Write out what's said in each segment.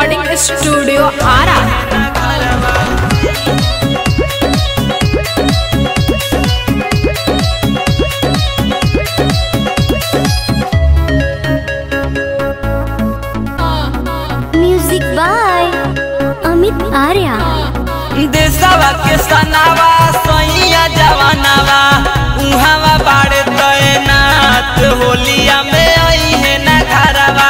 recording studio Ara music by Amit Arya देशवा के सनावा सैया जवानावा उहावा बाड़े तैनात होलिया में आई है ना घरवा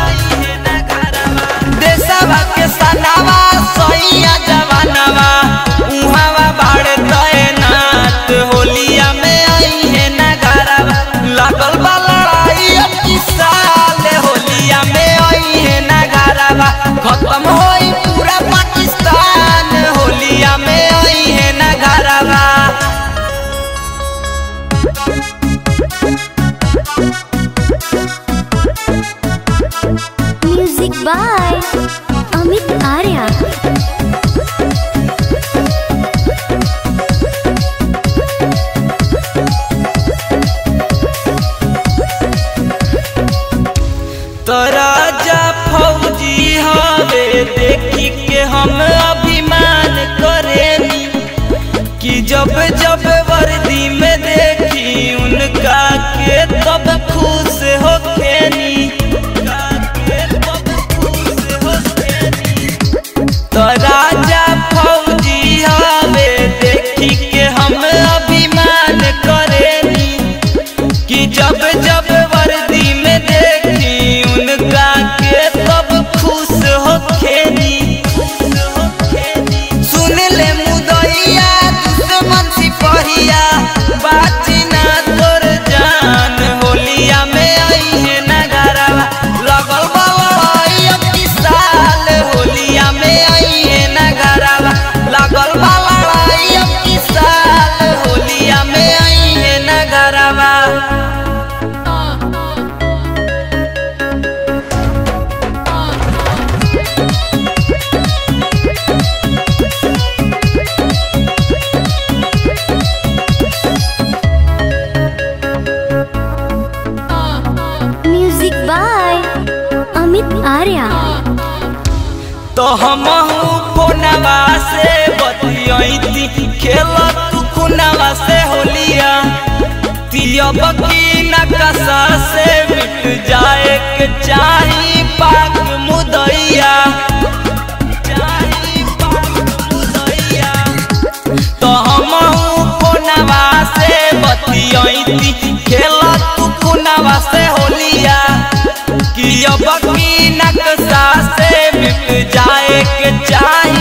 देशवा के सनावा सैया जवानावा उहावा बाड़े तैनात होलिया में आई है ना घरवा लागल बा लड़ाई अब की साल होलिया में आई है ना घरवा खत्म होई पूरा पाकिस्तान होलिया में आई है ना घरवा म्यूजिक बाय अमित आर्या तो राजा फौजी हवे देखी के हम अभिमान करेनी कि जब जब वर्दी में देखी उनका के तब खुश हो खेनी तो राजा फौजी हवे देखी के हम अभिमान करेनी कि जब जब वर्दी में देखी उनका के तब खुश हो खेनी सुन ले मुदैया दुश्मन सिपहिया बाची ना तोर जान होलिया में आई है ना घरवा लगल बा लड़ाई अब की साल होलिया में आई है ना घरवा लगल बा लड़ाई अब की साल होलिया में आई है ना घरवा म्यूजिक बाय अमित आर्या तो हम फोनवा से बतियती खेल तू खुनवा से होलिया तियब की नकशा से मिट जाए के चाही पाक मुदैया चाही पाक मुदैया तो हम फोनवा से बतियती खेल तू खुनवा से होलिया कि अब की नक्शा से मिट जाए के चाहे